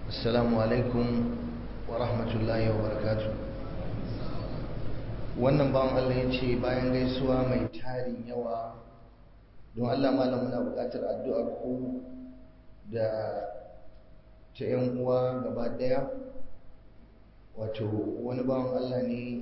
السلام عليكم ورحمة الله وبركاته wannan bawan Allah ya ce bayan gaisuwa mai tarin yawa don Allah malam muna buƙatar addu'ar ku da ta ‘yan uwa gaba ɗaya wato wani bawan Allah ne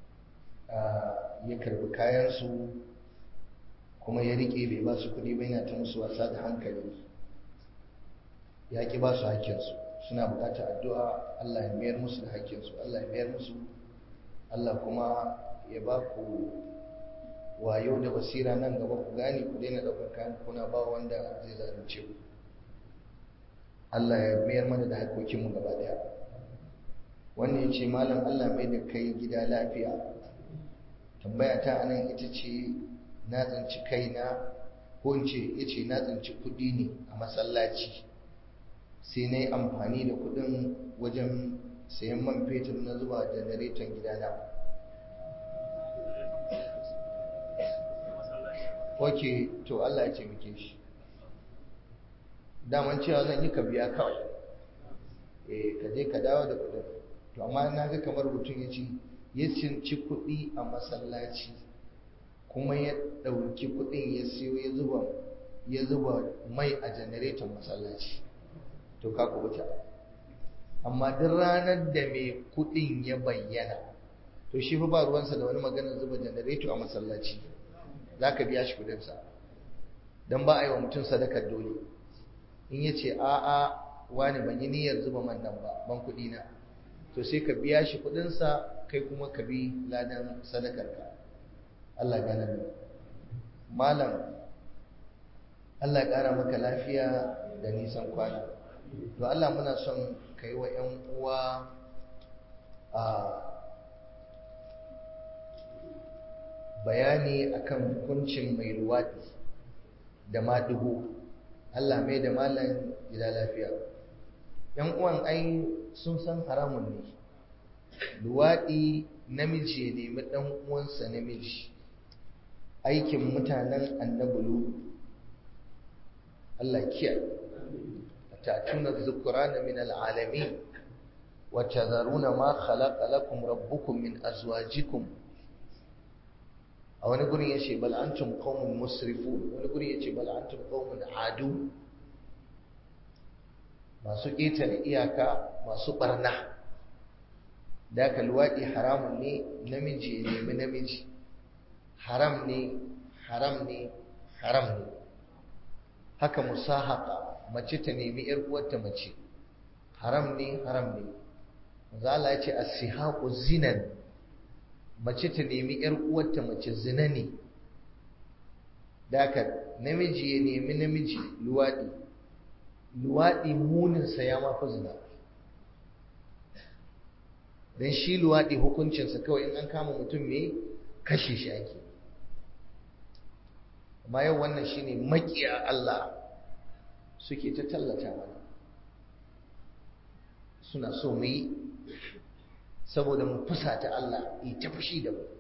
ya karbi kayansu kuma ya riƙe bai ba su kuɗi ba yana ta musu wasa da hankali ya ƙi ba su hakkinsu suna buƙatar addu'a Allah ya mayar musu da hakkinsu Allah ya mayar musu Allah kuma ya ba ku wayo da basira nan gaba ku gane ku daina ɗaukar kayan kuna ba wanda zai zalunce ku Allah ya mayar mana da hakokinmu gaba ɗaya wannan ya ce malam Allah mai da kai gida lafiya tambaya ta anan ita ce na tsinci kaina ko in ce ya ce na tsinci kuɗi ne a masallaci sai na yi amfani da kuɗin wajen sayan man fetur na zuba janareton gidana ok to Allah ya ce muke shi daman cewa zan yi ka biya kawai eh ka je ka dawo da kuɗin to amma na ga kamar mutum ya ci ya cinci kuɗi a masallaci kuma ya ɗauki kuɗin ya siyo ya zuba ya zuba mai a janareton masallaci to ka kubuta amma duk ranar da mai kuɗin ya bayyana to shi fa ba ruwansa da wani maganar zuba janareto a masallaci za ka biya shi kuɗinsa don ba a yi wa mutum sadakar dole in ya ce a'a wani ban yi niyyar zuba man nan ba ban kuɗi na to sai ka biya shi kuɗinsa kai kuma ka bi ladan sadakarka Allah gane da malam Allah ya ƙara maka lafiya da nisan kwana to Allah muna son ka yi wa 'yan uwa a bayani akan hukuncin mai luwaɗi da maɗigo Allah mai da malam gida lafiya 'yan uwan ai sun san haramun ne luwaɗi namiji ya nemi ɗan uwansa namiji aikin mutanen annabulu Allah kiyaye tatuna dhukrana min alalamin wa tadharuna ma khalaqa lakum rabbukum min azwajikum a wani gurin yace bal antum qaumun musrifun wani gurin yace bal antum qaumun adu masu ƙetare iyaka masu barna da ka luwaɗi haramun ne namiji ya nemi namiji haram ne haram ne haram ne haka musahaka mace ta nemi yar uwarta mace haram ne haram ne manzo Allah ya ce as-sihaqu zinan mace ta nemi yar uwarta mace zina ne daka namiji ya nemi namiji luwadi luwadi munin sa ya mafi zina dan shi luwadi hukuncinsa kawai in an kama mutum me kashe shi ake amma yau wannan shine makiya Allah suke ta tallata mana suna so mu yi saboda mu fusata Allah yi ta fushi da mu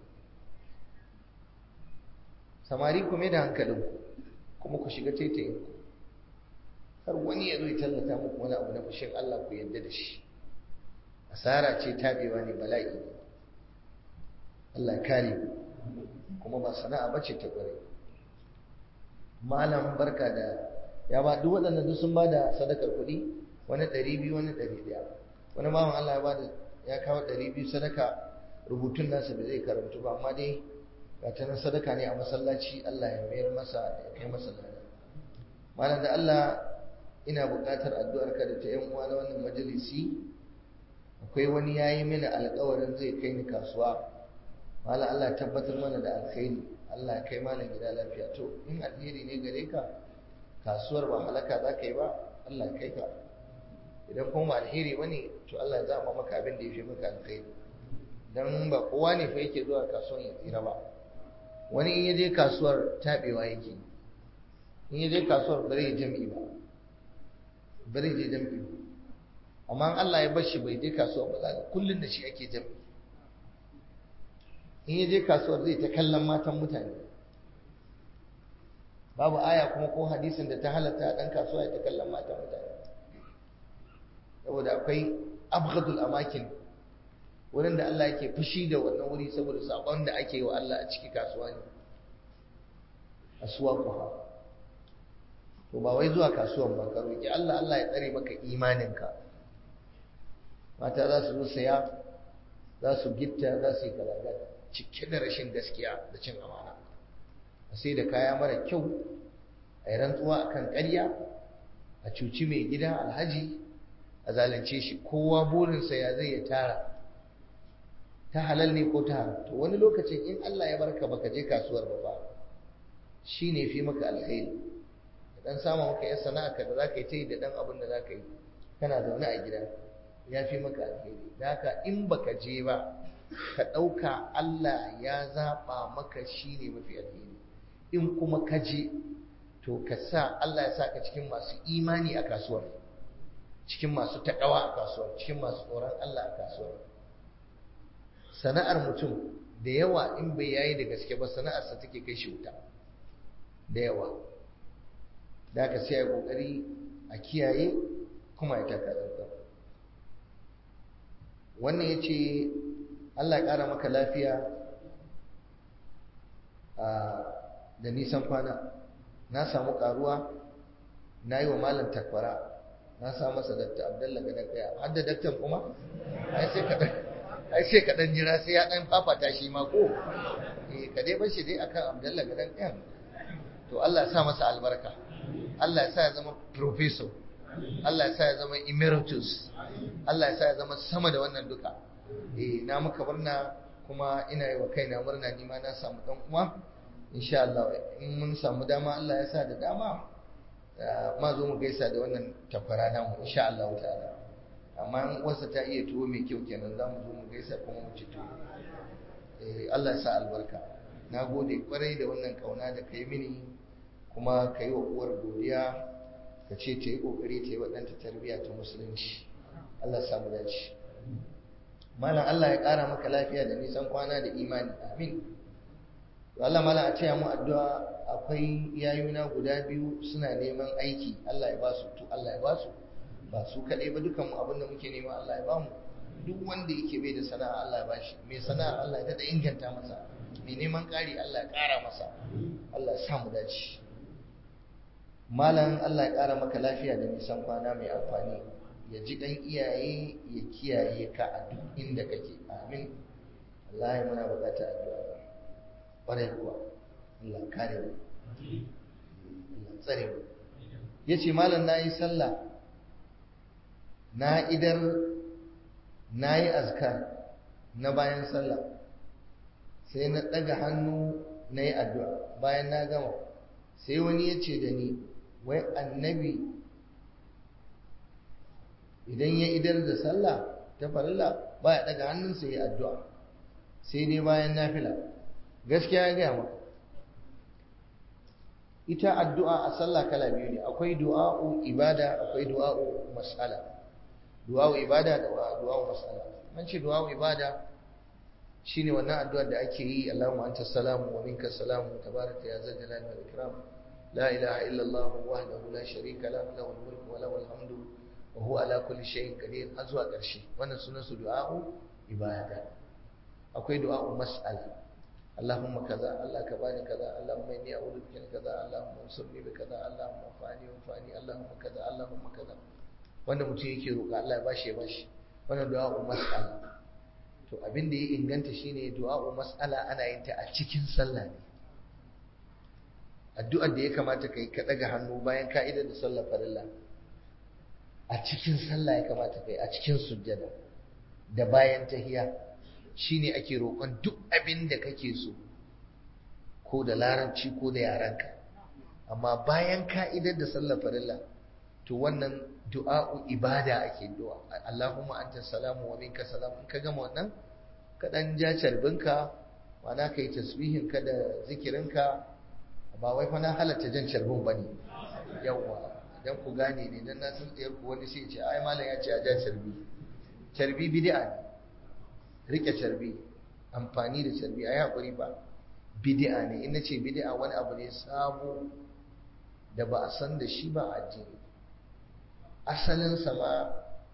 samari ku mai da hankalinku kuma ku shiga taitayinku har wani ya zo ya tallata muku wani abu na fushin Allah ku yadda da shi asara ce tabewa ne bala'i ne Allah kare kuma ba sana'a bace ta kware malam barka da ya ba duk waɗannan duk sun ba da sadakar kuɗi wani ɗari biyu wani ɗari ɗaya wani bawan Allah ya ba da ya kawo ɗari biyu sadaka rubutun nasa da zai karantu ba amma dai ga ta nan sadaka ne a masallaci Allah ya mayar masa ya kai masa lada malam da Allah ina buƙatar addu'ar ka da ta yan uwa na wannan majalisi akwai wani yayi mini alƙawarin zai kai ni kasuwa malam Allah ya tabbatar mana da alkhairi Allah ya kai malam gida lafiya to in alheri ne gare ka kasuwar ba halaka za ka yi ba Allah kai ka idan kuma ba alheri ba ne to Allah ya zama maka abin da ya fi maka alkhairi don ba kowa ne fa yake zuwa kasuwar ya tsira ba wani in ya je kasuwar taɓewa yake in ya je kasuwar ba zai jam'i ba ba zai je jam'i ba amma Allah ya bar shi bai je kasuwar ba za kullum da shi ake jam'i in ya je kasuwar zai ta kallon matan mutane babu aya kuma ko hadisin da ta halatta dan kasuwa ya ta kallon matan mutane saboda akwai abghadul amakin wurin da Allah yake fushi da wannan wuri saboda sabon da ake yi wa Allah a ciki kasuwa ne aswaquha to ba wai zuwa kasuwan ba ka roki Allah Allah ya tsare maka imaninka mata za su zo saya za su gitta za su yi kalaga cike da rashin gaskiya da cin amana a sai da kaya mara kyau a yi rantsuwa akan ƙarya a cuci mai gida alhaji a zalunce shi kowa burinsa ya zai ya tara ta halal ne ko ta haram to wani lokacin in Allah ya barka baka je kasuwar ba ba shine fi maka alkhairi dan samu maka yan sana'a ka da zaka yi ta yi da dan abin da zaka yi kana zaune a gida ya fi maka alheri da haka in baka je ba ka ɗauka Allah ya zaɓa maka shi ne mafi alheri in kuma ka je to ka sa Allah ya sa ka cikin masu imani a kasuwar cikin masu taƙawa a kasuwar cikin masu tsoron Allah a kasuwar sana'ar mutum da yawa in bai yayi da gaske ba sana'arsa take kai shi wuta da yawa da haka sai a ƙoƙari a kiyaye kuma ya taka wannan ya ce Allah ya ƙara maka lafiya da nisan kwana na samu ƙaruwa na yi wa malam takwara na sa masa dakta abdalla ga dakta har da daktan kuma ai sai kaɗan jira sai ya ɗan fafata shi ma ko ka dai bashi dai akan abdalla ga dakta to Allah ya sa masa albarka Allah ya sa ya zama professor Allah ya sa ya zama emeritus Allah ya sa ya zama sama da wannan duka eh na muka murna kuma ina yi wa kaina murna ni ma na samu dan uwa insha Allah in mun samu dama Allah ya sa da dama ma zo mu gaisa da wannan takwara namu insha Allah ta'ala amma in uwarsa ta iya tuwo mai kyau kenan za mu zo mu gaisa kuma mu ci tuwo eh Allah ya sa albarka na gode kwarai da wannan kauna da kai mini kuma kai wa uwar godiya ka ce ta yi ƙoƙari ta yi waɗanta tarbiyya ta musulunci Allah samu dace malam Allah ya ƙara maka lafiya da nisan kwana da imani amin Allah malam a ce mu addu'a akwai yayuna guda biyu suna neman aiki Allah ya ba su to Allah ya ba su ba su kaɗai ba dukan mu abin da muke nema Allah ya ba mu duk wanda yake bai da sana'a Allah ya bashi mai sana'a Allah ya daɗa inganta masa mai neman ƙari Allah ya ƙara masa Allah ya sa mu dace malam Allah ya ƙara maka lafiya da nisan kwana mai amfani ya ji ɗan iyaye ya kiyaye ka a duk inda kake amin Allah ya muna bukata addu'a ƙwarai kuwa Allah kare mu Allah tsare mu ya ce malam na yi sallah na idar na yi azkar na bayan sallah sai na ɗaga hannu na yi addu'a bayan na gama sai wani ya ce da ni wai annabi idan ya idar da sallah ta farilla baya daga hannunsa ya addu'a sai dai bayan nafila gaskiya ya gaya maka ita addu'a a sallah kala biyu ne akwai du'a'u ibada akwai du'a'u mas'ala du'a'u ibada da du'a'u mas'ala man ce du'a'u ibada shine wannan addu'ar da ake yi Allahumma anta salamu wa minka salamu tabaraka ya zal jalali wal ikram la ilaha illa Allah wahdahu la sharika lahu lahul mulku wa lahul hamdu wa huwa ala kulli shay'in qadir har zuwa ƙarshe wannan sunan su du'a'u ibada akwai du'a'u mas'ala Allahumma kaza Allah ka bani kaza Allahumma inni a'udhu bika min kaza Allahumma ansurni bi kaza Allahumma fani wa fani Allahumma kaza Allahumma kaza wanda mutum yake roƙa Allah ya bashi ya bashi wannan du'a'u mas'ala to abin da ya inganta shine du'a'u mas'ala ana yin ta a cikin sallah ne addu'ar da ya kamata kai ka daga hannu bayan ka'idar da sallar farilla a cikin sallah ya kamata kai a cikin sujjada da bayan tahiya shine ake roƙon duk abin da kake so ko da larabci ko da yaranka amma bayan ka'idar da sallar farilla to wannan du'a'u ibada ake du'a Allahumma anta salamu wa minka salam in ka gama wannan ka dan ja carbinka mana kai tasbihin ka da zikirinka ba wai fa na halatta jan carbin bane yawa dan ku gane ne dan na san tsayar ku wani sai ya ce ai malam ya ce a ja carbi carbi bid'a ne rike carbi amfani da carbi ai hakuri ba bid'a ne in nace bid'a wani abu ne sabo da ba a san da shi ba a addini asalin sa ma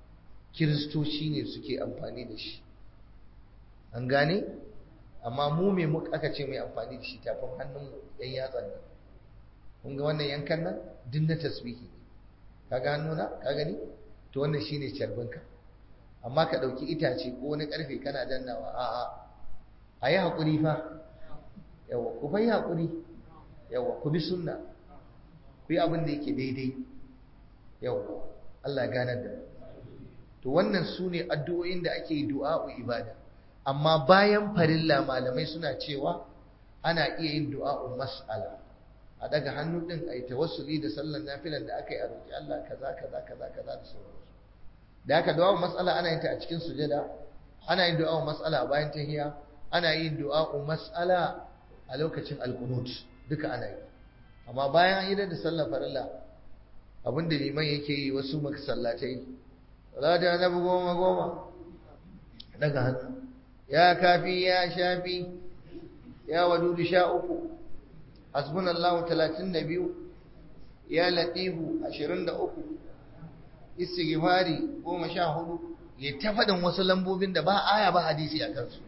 kiristoci ne suke amfani da shi an gane amma mu me muka aka ce mai amfani da shi tafin hannun yan yatsan nan kun ga wannan yankan nan duk na tasbihi ka ga hannuna ka gani to wannan shine carbinka amma ka ɗauki itace ko wani ƙarfe kana dannawa a'a a yi haƙuri fa yawa ku bai haƙuri yawa ku bi sunna ku yi abin da yake daidai yawa Allah ganar da to wannan su ne addu'o'in da ake yi du'a'u ibada amma bayan farilla malamai suna cewa ana iya yin du'a'u mas'ala a daga hannu din a yi tawassuli da sallan nafilan da aka yi a roƙi Allah kaza kaza kaza kaza da sauransu da haka du'a'u mas'ala ana yin ta a cikin sujada ana yin du'a'u mas'ala a bayan tahiyya ana yin du'a'u mas'ala a lokacin alqunut duka ana yi amma bayan an yi da sallar farilla abinda liman yake yi wasu masallatai salata na goma goma daga hannu ya kafi ya shafi ya wadudu sha uku hasbunallahu talatin da biyu ya latifu ashirin da uku istighfari goma sha hudu ya ta faɗin wasu lambobin da ba aya ba hadisi a kansu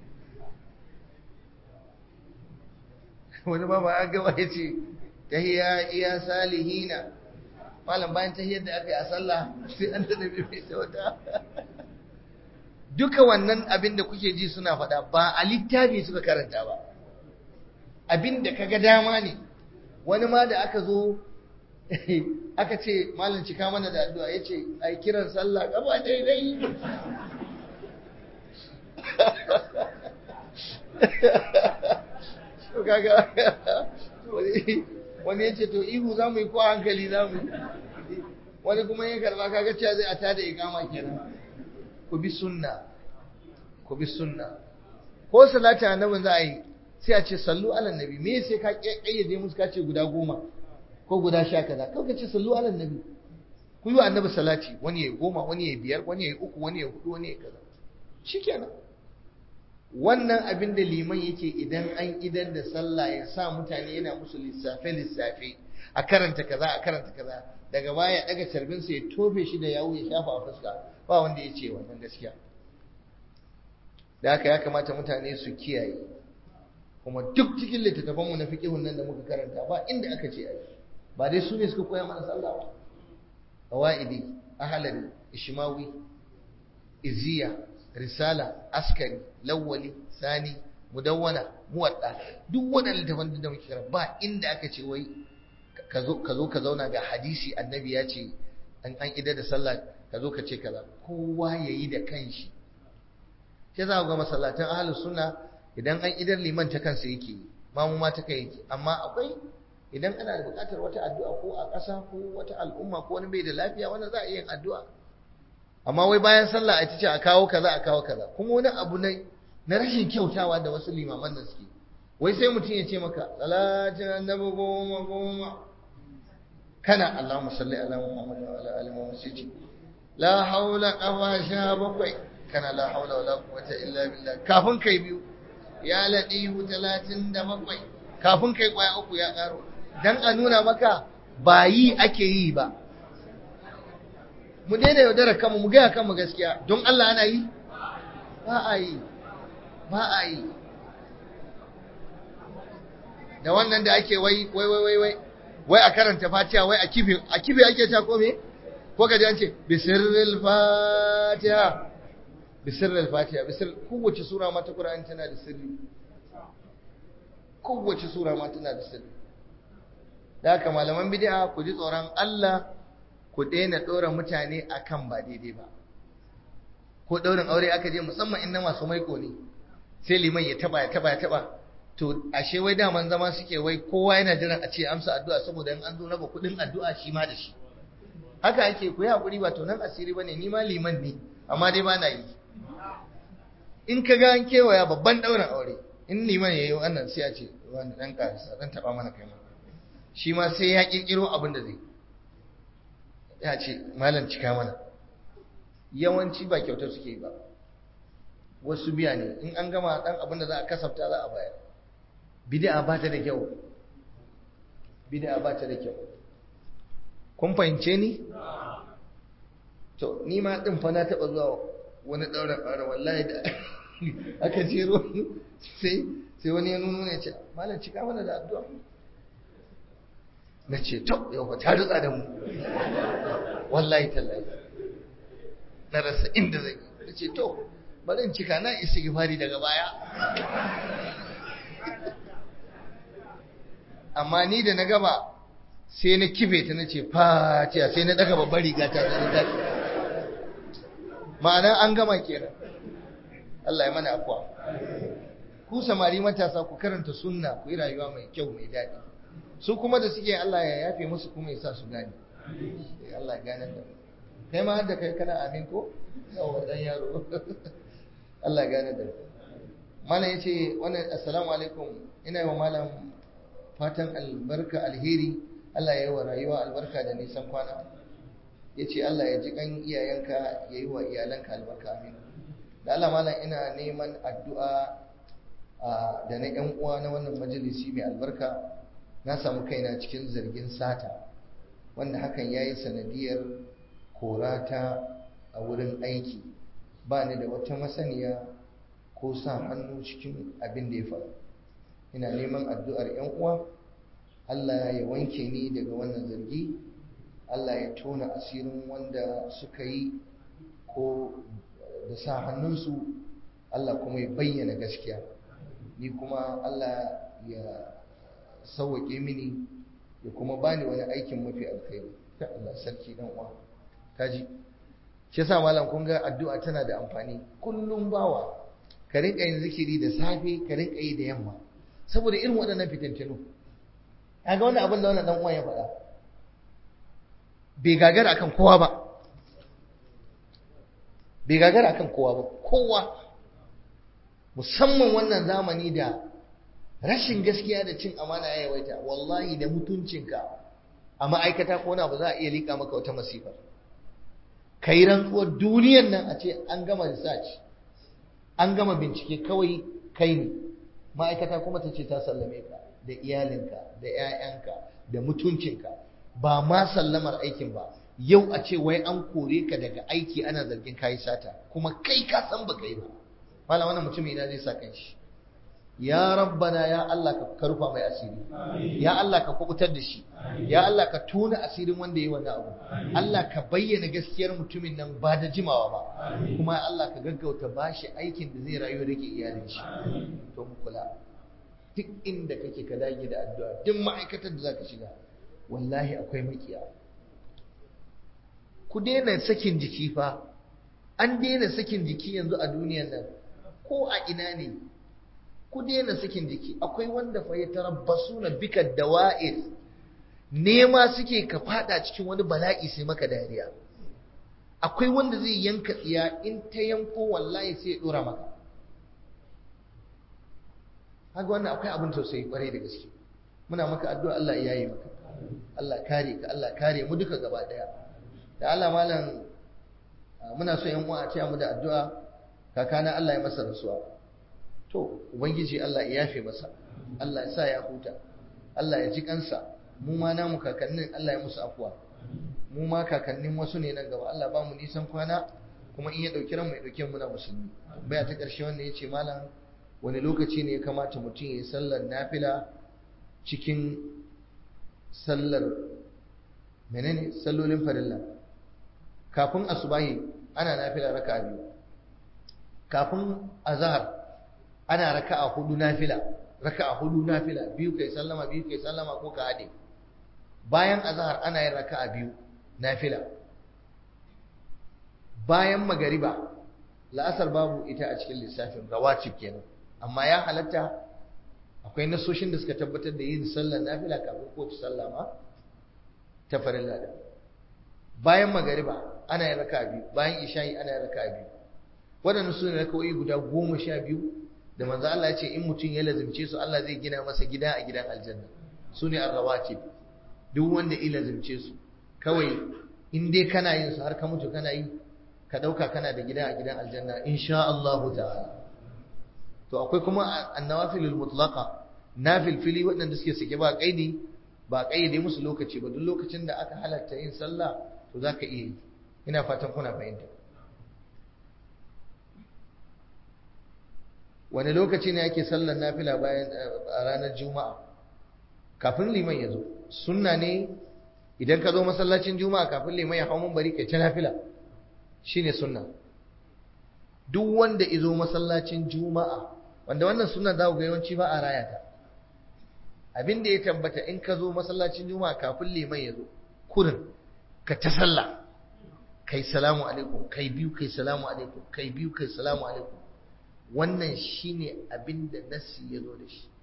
wani ba ba an gaba ya ce tahiya iya salihina malam bayan tahiyar da aka yi a sallah sai an da bai ta wata duka wannan abin da kuke ji suna faɗa ba a littafi suka karanta ba abin da kaga dama ne wani ma da aka zo aka ce malam cika mana da addu'a ya ce a yi kiran sallah gaba daidai wani ya ce to ihu za mu yi ko hankali za mu yi wani kuma ya karba kaga cewa zai a tada ikama kenan ku bi sunna ku bi sunna ko salati annabin za a yi sai a ce sallu ala nabi me sai ka kayyade musu ka ce guda goma ko guda sha kaza kawai ka ce sallu ala nabi ku yi wa annabi salati wani ya goma wani ya biyar wani ya uku wani ya hudu wani ya kaza shikenan wannan abin da liman yake idan an idar da sallah ya sa mutane yana musu lissafe lissafe a karanta kaza a karanta kaza daga baya daga carbinsa ya tofe shi da yawo ya shafa a fuska ba wanda ya ce wannan gaskiya da haka ya kamata mutane su kiyaye kuma duk cikin littattafanmu na fiqihun nan da muka karanta ba inda aka ce ai ba dai su ne suka koya mana sallah ba qawaidi ahlari ishmawi iziya risala askari lawwali sani mudawwana muwadda duk wannan littafan da muke karanta ba inda aka ce wai ka zo ka zo ka zauna ga hadisi annabi ya ce an an ida da sallah ka zo ka ce kaza kowa yayi da kanshi sai za ku ga masallatan ahlus sunna idan an idar liman ta kansa yake mamu ma ta kai yake amma akwai idan ana da buƙatar wata addu'a ko a ƙasa ko wata al'umma ko wani bai da lafiya wannan za a iya yin addu'a amma wai bayan sallah a ce a kawo kaza a kawo kaza kuma wani abu na na rashin kyautawa da wasu limaman nan suke wai sai mutum ya ce maka salatin annabi goma goma kana Allahumma salli ala Muhammad wa ala ali Muhammad sai la haula qafa sha bakwai kana la haula wala quwwata illa billah kafin kai biyu ya ladihu 37 kafin kai kwaya uku ya karo dan a nuna maka ba yi ake yi ba mu daina yaudara kanmu mu gaya kanmu gaskiya don Allah ana yi ba a yi ba a yi da wannan da ake wai wai wai wai wai a karanta fatiha wai a kife a kife ake ta ko me ko ka ji an ce bisirril fatiha bisirril fatiha bisir kowace sura ma ta Qur'ani tana da sirri kowace sura ma tana da sirri da haka malaman bid'a ku ji tsoron Allah ku daina dora mutane akan ba daidai ba ko daurin aure aka je musamman inna masu maiko ne sai liman ya taba ya taba ya taba to ashe wai daman zama suke wai kowa yana jiran a ce amsa addu'a saboda in an zo raba kudin addu'a shi ma da shi haka ake ku yi hakuri ba to nan asiri bane ni ma liman ne amma dai ba na yi in ka ga an kewaya babban daurin aure in liman ya yi wannan sai a ce wani dan karisa dan taba mana kai ma shi ma sai ya kirkiro abin da zai ya ce malam cika mana yawanci ba kyautar suke ba wasu biya ne in an gama dan abin da za a kasafta za a bayar bid'a ba ta da kyau bid'a ba ta da kyau kun fahimce ni to ni ma din fa na taba zuwa wani ɗaurin aure wallahi da aka jero sai sai wani ya nuno ya ce malam cika mana da addu'a na ce to yau ba ta rutsa da mu wallahi tallahi na rasa inda zai na ce to bari in cika na istighfari daga baya amma ni da na gaba sai na kife ta na ce fatiya sai na daga babbar riga ta da tashi ma'ana an gama kenan Allah ya mana akwa ku samari matasa ku karanta sunna ku yi rayuwa mai kyau mai daɗi su kuma da suke Allah ya yafe musu kuma ya sa su gane Allah ya gane da kai ma da kai kana amin ko yawa dan yaro Allah ya gane da malam yace wannan assalamu alaikum ina yi wa malam fatan albarka alheri Allah ya yi wa rayuwa albarka da nisan kwana yace Allah ya ji kan iyayenka ya yi wa iyalanka albarka amin da Allah malam ina neman addu'a da na ‘yan uwa na wannan majalisi mai albarka na samu kaina cikin zargin sata wanda hakan ya yi sanadiyar korata a wurin aiki ba ni da wata masaniya ko sa hannu cikin abin da ya faru ina neman addu'ar ‘yan uwa Allah ya wanke ni daga wannan zargi Allah ya tona asirin wanda suka yi ko da sa hannunsu Allah kuma ya bayyana gaskiya ni kuma Allah ya sauwaƙe mini ya kuma bani wani aikin mafi alkhairi ta Allah sarki dan uwa kaji shi yasa malam kun ga addu'a tana da amfani kullum bawa ka rinka yin zikiri da safe ka rinka yi da yamma saboda irin waɗannan fitintinu kaga wannan abin da wannan dan uwa ya faɗa bai gagara akan kowa ba bai gagara akan kowa ba kowa musamman wannan zamani da rashin gaskiya da cin amana ya yawaita wallahi da mutuncinka a ma'aikata ko na ba za a iya liƙa maka wata masifa kai rantsuwar duniyan nan a ce an gama research an gama bincike kawai kai ne ma'aikata kuma ta ce ta sallame ka da iyalinka da 'ya'yanka da mutuncinka ba ma sallamar aikin ba yau a ce wai an kore ka daga aiki ana zargin kayi sata kuma kai ka san ba kai ba malam wannan mutum ina zai sa kanshi ya rabbana ya Allah ka karfa mai asiri ya Allah ka kubutar da shi ya Allah ka tona asirin wanda yayi wannan abu Allah ka bayyana gaskiyar mutumin nan ba da jimawa ba kuma Allah ka gaggauta bashi aikin da zai rayu rike iyalin shi to mu kula duk inda kake ka dage da addu'a duk ma'aikatar da zaka shiga wallahi akwai makiya ku daina sakin jiki fa an daina sakin jiki yanzu a duniyar nan ko a ina ne ku daina sakin jiki akwai wanda fa ya tarabbasu na bika dawa'ir nema suke ka fada cikin wani bala'i sai maka dariya akwai wanda zai yanka tsiya in ta yanko wallahi sai ya dora maka haka wannan akwai abin tausayi kwarai da gaske muna maka addu'a Allah ya yi maka Allah kare ka Allah kare mu duka gaba daya da Allah malam muna so yan uwa a taya mu da addu'a kakana Allah ya masa rasuwa to ubangiji Allah ya yafe masa Allah ya sa ya huta Allah ya ji kansa mu ma namu kakannin Allah ya musu afuwa mu ma kakannin wasu ne nan gaba Allah ba mu nisan kwana kuma in ya dauki ran mai dauke mu na musulmi baya ta karshe wanda yace malam wani lokaci ne ya kamata mutum ya yi sallar nafila cikin sallar menene sallolin farilla kafin asubahi ana nafila raka'a biyu kafin azhar ana raka'a hudu nafila raka'a hudu nafila biyu kai sallama biyu kai sallama ko ka hade bayan azhar ana yin raka'a biyu nafila bayan magariba la'asar babu ita a cikin lissafin rawatib kenan amma ya halatta akwai nasoshin da suka tabbatar da yin sallar nafila kafin ko ta sallama ta farilla da bayan magariba ana yin raka'a biyu bayan isha'i ana yin raka'a biyu waɗannan su ne raka'o'i guda goma sha biyu da manzo Allah ya ce in mutum ya lazimce su Allah zai gina masa gida a gidan aljanna su ne arrawatib duk wanda ya lazimce su kawai in dai kana yin su har ka mutu kana yi ka dauka kana da gida a gidan aljanna insha Allah ta'ala to akwai kuma annawafilul mutlaqa nafil fili waɗanda suke sake ba kaidi ba kaide musu lokaci ba duk lokacin da aka halatta yin sallah to zaka iya yi ina fatan kuna fahimta wani lokaci ne ake sallar nafila bayan a ranar juma'a kafin liman ya zo sunna ne idan ka zo masallacin juma'a kafin liman ya hau mun bari kai ta nafila shine sunna duk wanda izo masallacin juma'a wanda wannan sunna za ku ga yawanci ba a raya ta abin da ya tabbata in ka zo masallacin juma'a kafin liman ya zo kurin ka ta sallah kai salamu alaikum kai biyu kai salamu alaikum kai biyu kai salamu alaikum wannan shine abin da nassi ya zo da shi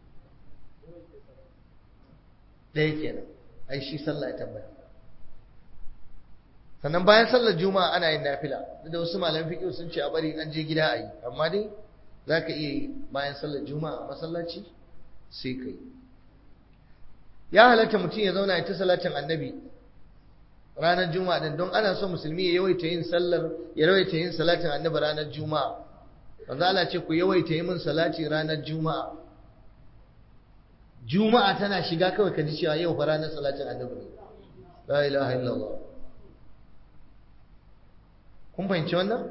ɗaya kenan ai shi sallah ya tabbata sannan bayan sallar juma'a ana yin nafila da wasu malaman fiqh sun ce a bari an je gida a yi amma dai zaka iya yi bayan sallar juma'a a masallaci sai kai ya halatta mutum ya zauna ya ta salatin annabi ranar juma'a din don ana so musulmi ya yawaita yin sallar ya yawaita yin salatin annabi ranar juma'a manzo Allah ce ku yawaita yi min salati ranar juma'a juma'a tana shiga kawai ka ji cewa yau fa ranar salatin annabi ne la ilaha illallah kun fahimci wannan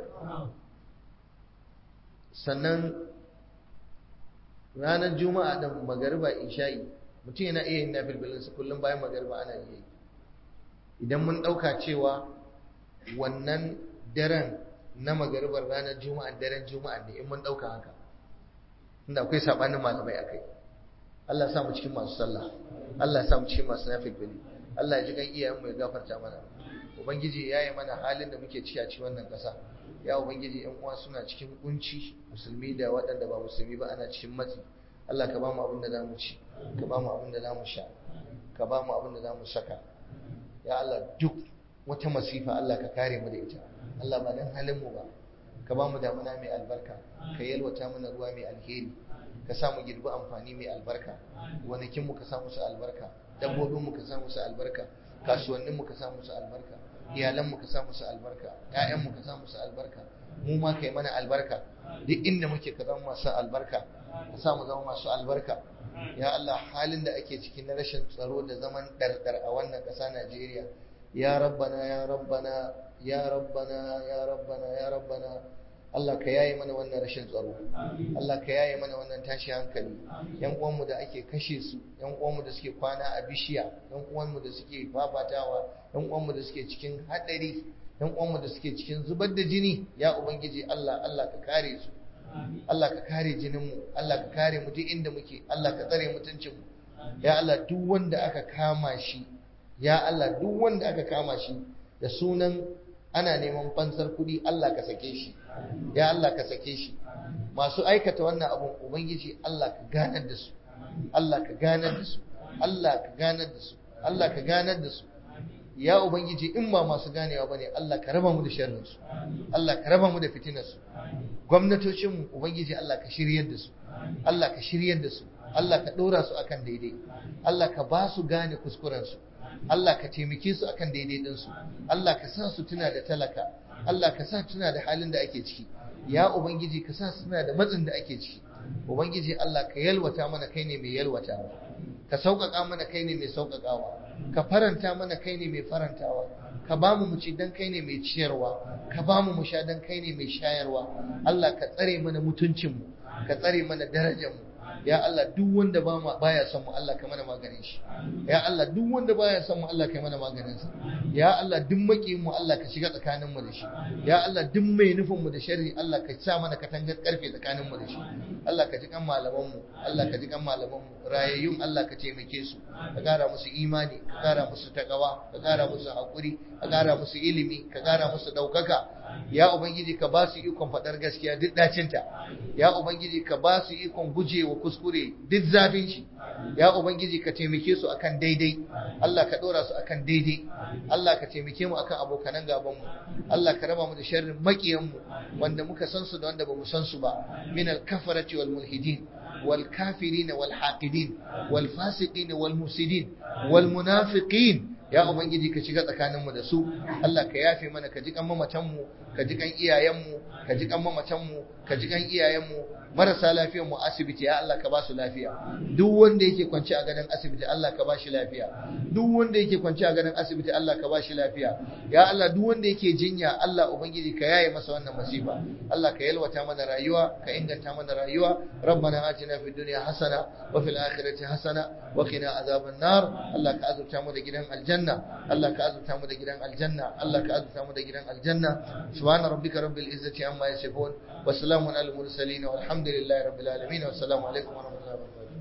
sannan ranar juma'a da magariba isha'i mutum yana iya yin nafilbilinsa kullum bayan magariba ana iya yi idan mun ɗauka cewa wannan daren na magaribar ranar juma'a daren juma'a ne in mun ɗauka haka inda akwai saɓanin malamai a kai Allah ya samu cikin masu sallah Allah ya samu cikin masu nafilbili Allah ya ji gan iyayenmu ya gafarta mana ubangiji ya yi mana halin da muke ciki a cikin wannan ƙasa ya ubangiji yan uwa suna cikin kunci musulmi da waɗanda ba musulmi ba ana cikin matsi Allah ka ba mu abin da za mu ci ka ba mu abin da za mu sha ka ba mu abin da za mu saka ya Allah duk wata masifa Allah ka kare mu da ita Allah ba dan halin mu ba ka ba mu damuna mai albarka ka yalwata mana ruwa mai alheri ka sa mu girbi amfani mai albarka gonakin mu ka sa musu albarka dabbobin mu ka sa musu albarka kasuwannin mu ka sa musu albarka iyalan mu ka sa musu albarka ƴaƴan mu ka sa musu albarka mu ma kai mana albarka duk inda muke ka zama masu albarka ka sa mu zama masu albarka ya Allah halin da ake ciki na rashin tsaro da zaman ɗarɗar a wannan ƙasa Najeriya ya rabbana ya rabbana ya rabbana ya rabbana ya rabbana Allah ka yaye mana wannan rashin tsaro Allah ka yaye mana wannan tashi hankali yan uwanmu da ake kashe su yan uwanmu da suke kwana a bishiya yan uwanmu da suke fafatawa yan uwanmu da suke cikin hadari yan uwanmu da suke cikin zubar da jini ya ubangiji Allah Allah ka kare su Allah ka kare jinin mu Allah ka kare mu duk inda muke Allah ka tsare mutuncin mu ya Allah duk wanda aka kama shi ya Allah duk wanda aka kama shi da sunan ana neman fansar kuɗi Allah ka sake shi ya Allah ka sake shi masu aikata wannan abun ubangiji Allah ka ganar da su Allah ka ganar da su Allah ka ganar da su Allah ka ganar da su ya ubangiji in ba masu ganewa bane Allah ka raba mu da sharrin su Allah ka raba mu da fitinar su gwamnatocin mu ubangiji Allah ka shiryar da su Allah ka shiryar da su Allah ka ɗora su akan daidai Allah ka ba su gane kuskuren su Allah ka taimake su akan daidai ɗinsu Allah ka sa su tuna da talaka Allah ka sa tuna da halin da ake ciki ya ubangiji ka sa su tuna da matsin da ake ciki ubangiji Allah ka yalwata mana kai ne mai yalwatawa ka sauƙaƙa mana kai ne mai sauƙaƙawa ka faranta mana kai ne mai farantawa ka ba mu ci dan kai ne mai ciyarwa ka ba mu mu sha dan kai ne mai shayarwa Allah ka tsare mana mutuncinmu ka tsare mana darajarmu ya Allah duk wanda ba ma baya son mu Allah ka mana maganin shi ya Allah duk wanda baya son mu Allah ka mana maganin sa ya Allah duk makiyin mu Allah ka shiga tsakanin mu da shi ya Allah duk mai nufin mu da sharri Allah ka sa mana katangar karfe tsakanin mu da shi Allah ka ji kan malaman mu Allah ka ji kan malaman mu rayayyun Allah ka taimake su ka kara musu imani ka kara musu takawa ka kara musu hakuri ka kara musu ilimi ka kara musu daukaka ya ubangiji ka ba su ikon faɗar gaskiya duk dacinta ya ubangiji ka ba su ikon gujewa kuskure duk zafin shi ya ubangiji ka taimake su akan daidai Allah ka ɗora su akan daidai Allah ka taimake mu akan abokanan gaban mu Allah ka raba mu da sharrin makiyan mu wanda muka san su da wanda bamu san su ba min al-kafarati wal mulhidin wal kafirin wal haqidin wal fasiqin wal mufsidin wal munafiqin ya ubangiji ka shiga tsakaninmu da su Allah ka yafe mana ka ji kan mamatanmu ka ji kan iyayenmu ka ji kan mamatanmu ka ji kan iyayenmu marasa lafiyar mu asibiti ya Allah ka ba su lafiya duk wanda yake kwance a gadon asibiti Allah ka ba shi lafiya duk wanda yake kwance a gadon asibiti Allah ka ba shi lafiya ya Allah duk wanda yake jinya Allah ubangiji ka yaye masa wannan masifa Allah ka yalwata mana rayuwa ka inganta mana rayuwa rabbana atina fid dunya hasana wa fil akhirati hasana wa qina azaban nar Allah ka azurta mu da gidan aljanna Allah ka azurta mu da gidan aljanna Allah ka azurta mu da gidan aljanna subhana rabbika rabbil izzati amma yasifun wa salamun al mursalin walhamdulillahi rabbil alamin wa assalamu alaikum wa rahmatullahi wa barakatuh